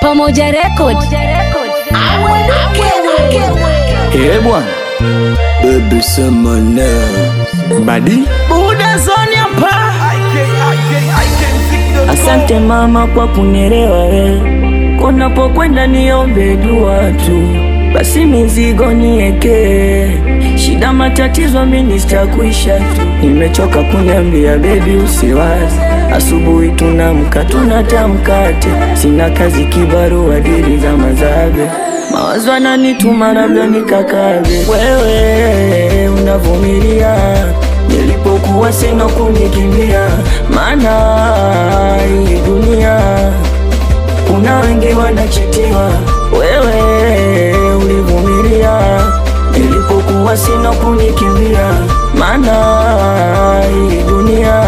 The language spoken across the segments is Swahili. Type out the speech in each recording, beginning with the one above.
Pamoja Record. Eh bwana, Baby sema na badi Buda zoni hapa Asante mama kwa kunielewa we, kunapokwenda niombe dua tu, basi mizigo nieke, shida matatizo mimi sitakuisha tu. Nimechoka kuniambia bebi usiwazi, asubuhi tunamka tunatamkate, sina kazi kibarua dili za mazabe mawazo ananituma labda nikakabe. Wewe unavumilia nilipokuwa sina kunikimbia, maana hii dunia kuna wengi wanachitiwa. Wewe ulivumilia nilipokuwa sina kunikimbia, maana hii dunia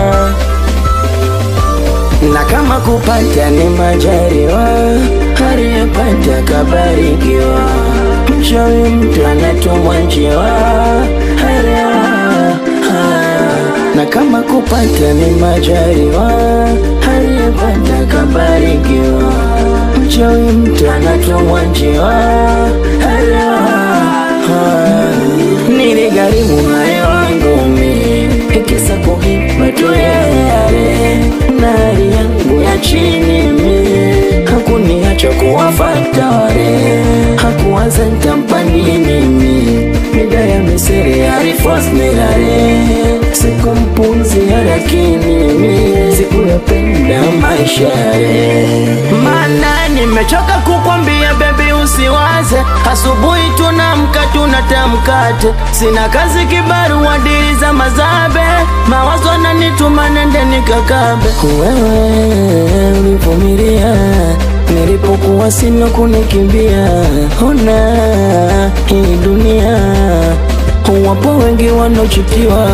na kama kupata ni majaliwa, aliyepata kabarikiwa. Mchawi mtu anatumwa njiwa, elewa haya. na kama kupata ni majaliwa, aliyepata kabarikiwa. Mchawi mtu anatumwa njiwa, elewa haya. Niligharimu hayo wangu mimi, ikisa kuhipa tu yale na hali yangu ya chini mi hakuniacha kuwafata wale, hakuwaza nitampa nini mi mida ya misiri alifos nilale sikumpuzia, lakini mi sikuyapenda maisha yale Mana nimechoka kukwambia bebi usiwaze Asubuhi tunamka tunatamkate Sina kazi kibarua dili za mazabe Mawazo ananituma nende nikakabe Wewe ulivumilia nilipokuwa sina kunikimbia. Ona hii dunia, wapo wengi wanaochitiwa.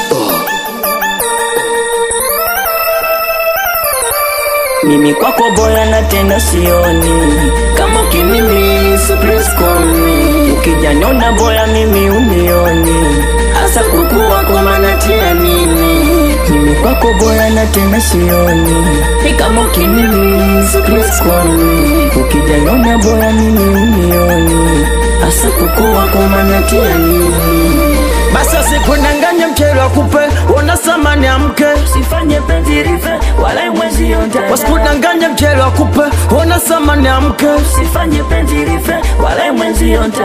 Mimi kwako boya na tena sioni kama ukimimi supreskoni ukijanyona boya mimi unioni hasa kukuwa kwa manatia nini mimi kwako boya na tena sioni ni kama ukimimi supreskoni ukijanyona boya mimi unioni hasa kukuwa kwa manatia nini Basi usikudanganye mchele wa kupe Ona samani ya mke Usifanye penzi rife wala mwezi yote Wasikudanganye mchele wa kupe Ona samani ya mke Usifanye penzi rife wala mwezi yote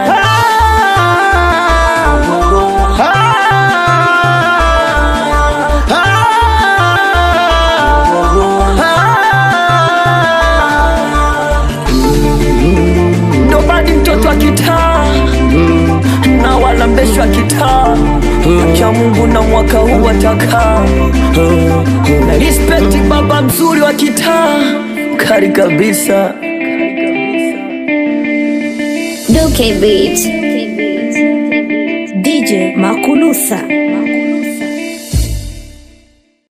Nobody mtoto wa kitaa na wala mbesho wa kitaa cha Mungu na mwaka huu watakaa na respect baba mzuri wa kitaa kari kabisa Duke Beat. DJ Makulusa.